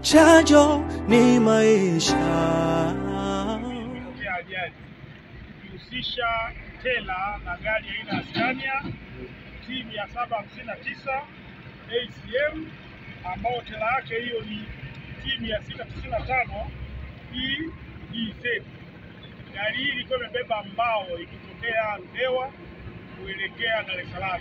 chanjo ni maisha. ya ajali ikihusisha tela na gari aina ya Scania T mia saba hamsini na tisa ACM ambayo tela yake hiyo ni T mia sita tisini na tano EEZ. Gari hii ilikuwa imebeba mbao ikitokea Ludewa kuelekea Dar es Salaam.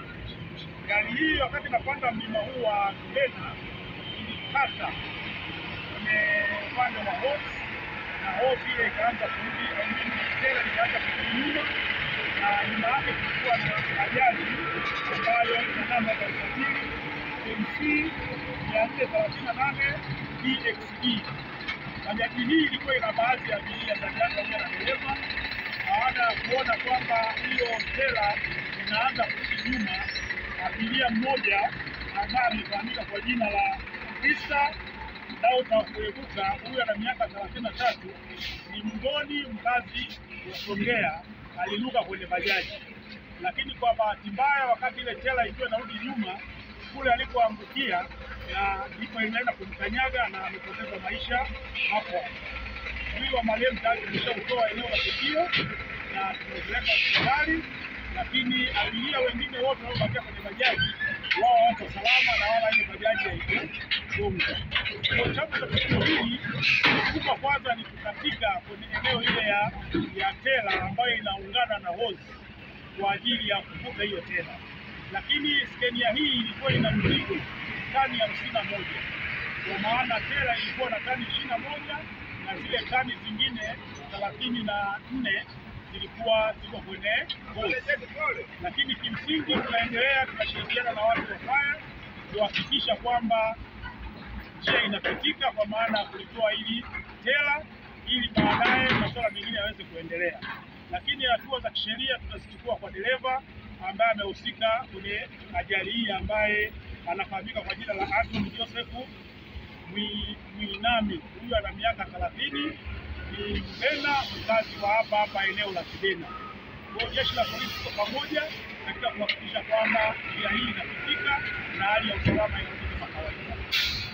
Gari hii wakati inapanda mlima huu wa Kibena ilikata kwenye upande wa hosi na hosi ile ikaanza kurudi, I mean, tela ikaanza kurudi nyuma, na nyuma yake kulikuwa na ajali ambayo ina namba za usajili MC mia nne thelathini na nane DXE. Bajaji hii ilikuwa ina baadhi ya abiria ndani yake pamoja na dereva. Baada ya kuona kwamba hiyo tela inaanza kurudi nyuma, abiria mmoja ambaye amefahamika kwa jina la Krista Dauta Kuebuka, huyu ana miaka thelathini na tatu, ni mgoni mkazi wa Songea, aliruka kwenye bajaji, lakini kwa bahati mbaya, wakati ile tela ikiwa inarudi nyuma kule alipoangukia na ndipo inaenda kumkanyaga na amepoteza maisha hapo. Mwili wa marehemu tayari tumeshautoa eneo la tukio na tumepeleka hospitali, lakini abiria wengine wote waliobakia kwenye bajaji wao wako salama na wala ile bajaji haikugonga. Kwa chanzo cha tukio hili kubwa kwanza ni kukatika kwenye eneo ile ya, ya tela ambayo inaungana na hozi kwa ajili ya kuvuta hiyo tela, lakini skenia hii ilikuwa ina mzigo tani hamsini na moja kwa maana tela ilikuwa na tani ishirini na moja na zile tani zingine thelathini na nne zilikuwa ziko kwenye hozi, lakini kimsingi tunaendelea tunashirikiana na watu wa faya kuhakikisha kwamba njia inapitika, kwa maana ya kulitoa hili tela ili baadaye masuala mengine yaweze kuendelea. Lakini hatua za kisheria tutazichukua kwa dereva ambaye amehusika kwenye ajali hii, ambaye anafahamika kwa jina la Anthony Joseph Mwi- Mwinami. Huyu ana miaka thelathini, ni Mbena, mkazi wa hapa hapa eneo la Kibena. Kwa hiyo jeshi la polisi kwa pamoja katika kuhakikisha kwamba njia hii inapitika na hali ya usalama inarudi kama kawaida.